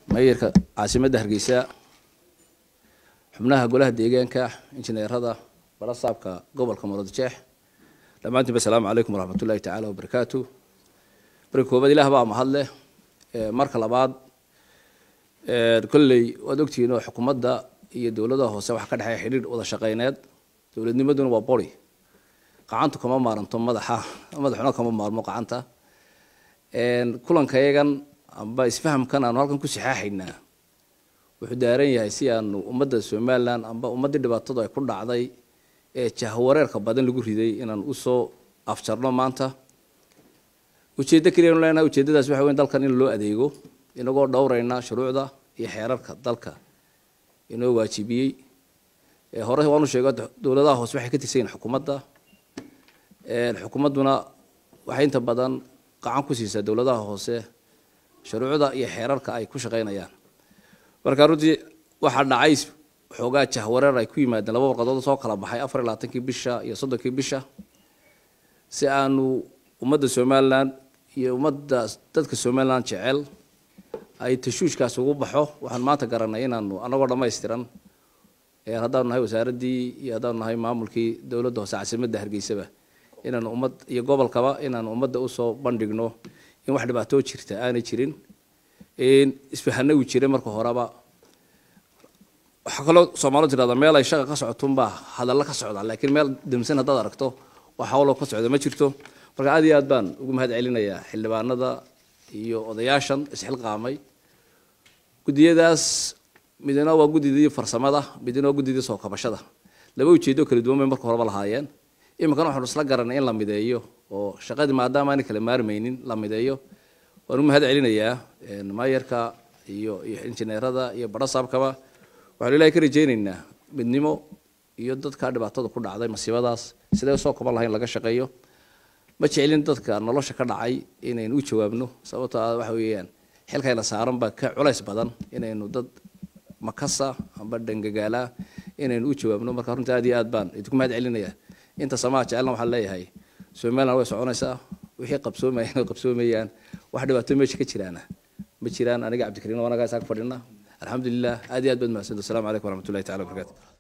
mayorka caasimadda hargeysa xubnaha golaha deegaanka injineerada barasaabka gobolka muradjeex dhammaantiinba asalaamu calaykum waraxmat ullahi tacaala wabarakaatu marka koobaad ilaah baa mahadleh marka labaad kolley waad ogtihiin oo xukuumadda iyo dowladaha hoose waxaa ka dhexeeya xidhiir wada shaqeyneed dowladnimaduna waa bori qacantu kama maaranto madaxa madaxuna kama maarmo qacanta kulankayagan amba isfahamkan aanu halkan ku saxaaxaynaa wuxuu daaran yahay si aanu ummadda somalilan amba ummaddii dhibaatadu ay ku dhacday ee jahwareerka badan lagu riday inaan usoo afjarno maanta ujeeddo keliya anu leenahay ujeeddadaas waxa weyn dalkan in loo adeego inagoo dhowrayna shuruucda iyo xeerarka dalka inoo waajibiyey hore waanu sheego dowladaha hoose waxay ka tirsan yihin xukuumadda xukuumadduna waxay inta badan qacan ku siisaa dowladaha hoose shuruucda iyo xeerarka ay ku shaqaynayaan marka runtii waxaa dhacay xoogaa jahwareer ay ku yimaadeen laba warqadood soo kala baxay afar iyo labaatankii bisha iyo soddonkii bisha si aanu ummadda somalilan iyo ummadda dadka somalilan jecel ay tashuushkaas ugu baxo waxaan maanta garanay inaanu anagoo dhammaystiran haddaanu nahay wasaaraddii iyo haddaanu nahay maamulkii dowladda hoose caasimadda hargeysaba inaanu ummad iyo gobolkaba inaanu ummadda usoo bandhigno in wax dhibaatoo jirta aanay jirin isfahana uu jiray marka horeba waxaa kaloo soomaalidu tirahda meel ay shaqa ka socotunbaa hadalla ka socda laakiin meel damsan haddaad aragto wax hawloo ka socda ma jirto marka aad iyo aad baan ugu mahad celinayaa xildhibaanada iyo odayaashan isxilqaamay guddiyadaas midna waa guddidii farsamada midna waa guddidii soo kabashada laba ujeedo kala duwan bay marka horeba lahaayeen iminkana waxaanu isla garanay in la mideeyo oo shaqadii maadaama aanay kala maarmaynin la mideeyo waan u mahad celinayaa maayarka iyo iyo injineerada iyo barasaabkaba waxaanu ilahay ka rajaynaynaa midnimo iyo dadka dhibaatada ku dhacday masiibadaas sidee soo kaban lahayn laga shaqeeyo ma jecelin dadka nolosha ka dhacay inaynu u jawaabno sababto a waxa weeyaan xilkayna saaran baa ka culays badan inaynu dad makasa amba dhangagaala inaynu u jawaabno marka runtii aad iyo aad baan idinku mahad celinayaa inta samaha jecelna waxaan leeyahay somaliland way soconaysaa wixii qabsoomayaan way qabsoomayaan wax dhibaato meesha ka jiraana ma jiraan aniga cabdikariin anagaa isaga fadhina alxamdulilah aad iyo aad baad mahadsanto assalamu calaykum waraxmatullahi tacala wabarakatu